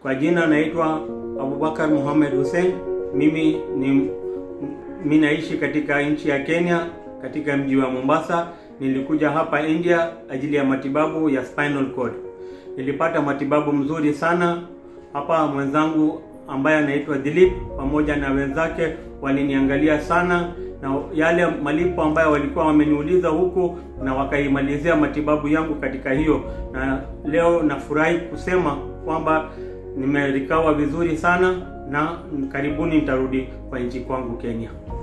Kwa jina naitwa Abubakar Muhammad Hussein. Mimi ni mimi naishi katika nchi ya Kenya katika mji wa Mombasa. Nilikuja hapa India ajili ya matibabu ya spinal cord. Nilipata matibabu mzuri sana hapa. Mwenzangu ambaye anaitwa Dilip pamoja na wenzake waliniangalia sana na yale malipo ambayo walikuwa wameniuliza huku na wakaimalizia matibabu yangu katika hiyo, na leo nafurahi kusema kwamba nimerikawa vizuri sana na karibuni nitarudi kwa nchi kwangu Kenya.